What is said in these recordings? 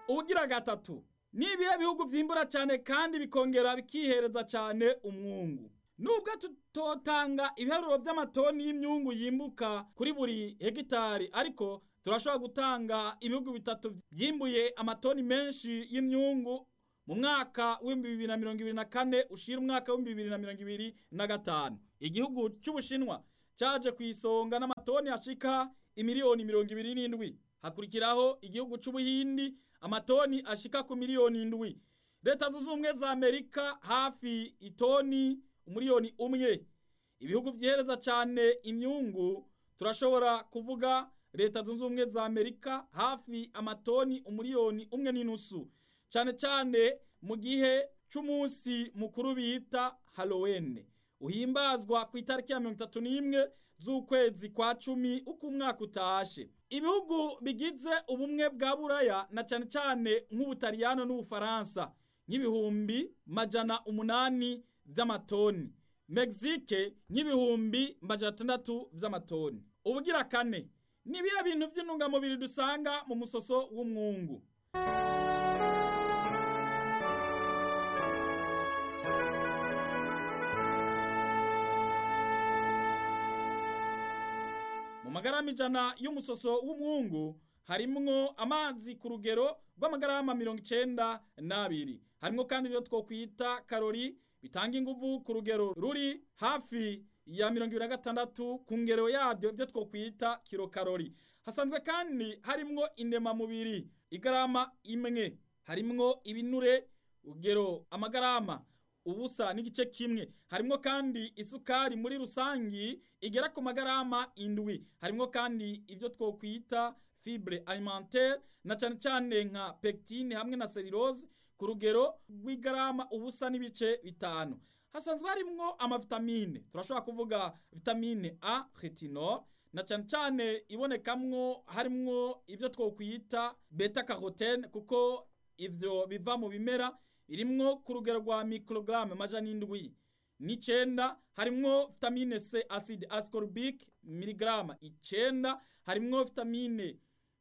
ubugira gatatu ni ibihe bihugu vyimbura cyane kandi bikongera bikihereza cyane umwungu nubwo tutotanga ibiharuro vy'amatoni y'imyungu yimbuka kuri buri hegitari ariko turashobora gutanga ibihugu bitatu vyimbuye amatoni menshi y'imyungu mu mwaka w'ibihumbi bibiri na mirongo ibiri na kane ushira umwaka w'ibihumbi bibiri na mirongo ibiri na gatanu igihugu c'ubushinwa caje ku isonga n'amatoni ashika imiliyoni mirongo ibiri n'indwi hakurikiraho igihugu c'ubuhindi amatoni ashika ku miliyoni indwi leta zunze ubumwe za amerika hafi itoni umuliyoni umwe ibihugu vyihereza cane imyungu turashobora kuvuga leta zunze ubumwe za amerika hafi amatoni umuliyoni umwe n'inusu cane cane mu gihe c'umunsi mukuru bita halloween uhimbazwa ku itariki ya mirongo itatu n'imwe z'ukwezi kwa cumi uko umwaka utashe ibihugu bigize ubumwe bwa buraya na cane cane nk'ubutaliyano n'ubufaransa nk'ibihumbi majana umunani vy'amatoni Mexique nk'ibihumbi majana atandatu vy'amatoni ubugira kane ni ibihe bintu vy'intungamubiri dusanga mu musoso w'umwungu mu magarama ijana y'umusoso w'umwungu harimwo amazi ku rugero rw'amagarama mirongo icenda n'abiri harimwo kandi ivyo twokwita karori bitanga inguvu ku rugero ruri hafi ya mirongo ibiri na gatandatu ku ngero yavyo ivyo twokwita kilokarori hasanzwe kandi harimwo indemamubiri igarama imwe harimwo ibinure urugero amagarama ubusa n'igice kimwe harimwo kandi isukari muri rusangi igera ku magarama indwi harimwo kandi ivyo twokwita fibre alimentaire na cane cane nka pectine hamwe na cellulose ku rugero rw'igarama ubusa n'ibice bitanu hasanzwe harimwo amavitamine turashobora kuvuga vitamine a retinol na cane cane ibonekamwo harimwo ivyo twokwita beta carotene kuko ivyo biva mu bimera irimwo ku rugero rwa microgramme majana indwi n'icenda harimwo vitamine C acide ascorbic miligrama icenda harimwo vitamine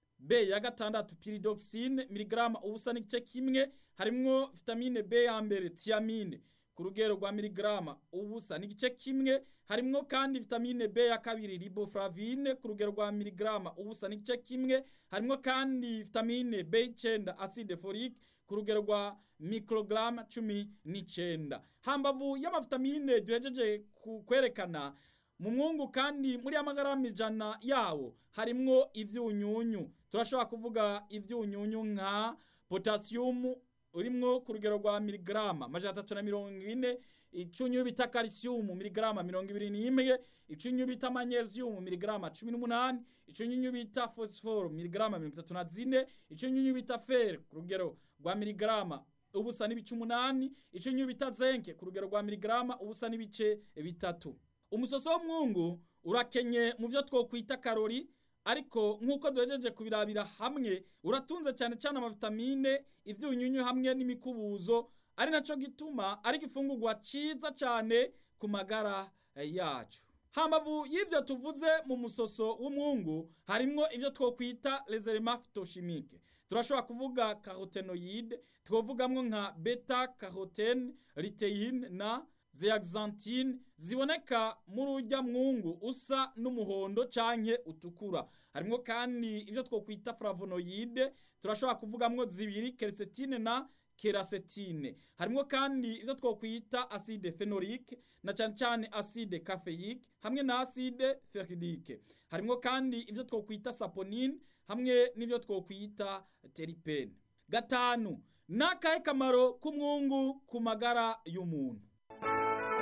B ya gatandatu pyridoxine miligrama ubusa n'igice kimwe harimwo vitamine B ya mbere thiamine ku rugero rwa miligrama ubusa n'igice kimwe harimwo kandi vitamine B ya kabiri riboflavine ku rugero rwa miligrama ubusa n'igice kimwe harimwo kandi vitamine B9 acide folique ku rugero rwa microgram cumi n'icenda hambavu y'amavitamine duhejeje kwerekana mu mwungu kandi muri amagarama ijana yawo harimwo ivyunyunyu turashobora kuvuga ivyunyunyu nka potassium urimwo ku rugero rwa miligrama amajana atatu na mirongo ine icunyu bita calcium miligrama mirongo ibiri n'imwe icunyu bita magnesium miligrama cumi n'umunani icunyu bita phosphore miligrama mirongo itatu na zine icunyu bita fer ku rugero rwa miligrama ubusa n'ibice umunani icunyu bita zenke ku rugero rwa miligrama ubusa n'ibice bitatu umusoso w'umwungu urakenye mu vyo twokwita karori ariko nk'uko duhejeje kubirabira hamwe uratunze cyane cyane amavitamine ivyunyunyu hamwe n'imikubuzo ari naco gituma ari igifungurwa ciza cyane ku magara yacu hambavu y'ivyo tuvuze mu musoso w'umwungu harimwo ivyo twokwita les éléments phytochimiques turashobora kuvuga carotenoide twovugamwo nka beta carotene luteine na zeaxanthine ziboneka muri urya mwungu usa n'umuhondo canke utukura harimwo kandi ivyo twokwita flavonoide turashobora kuvugamwo zibiri quercétine na kerasetine harimwo kandi ivyo twokwita acide phenolique na cane cane acide caféique hamwe na acide ferrique harimwo kandi ivyo twokwita saponine hamwe n'ivyo twokwita teripene gatanu nakahe kamaro k'umwungu ku magara y'umuntu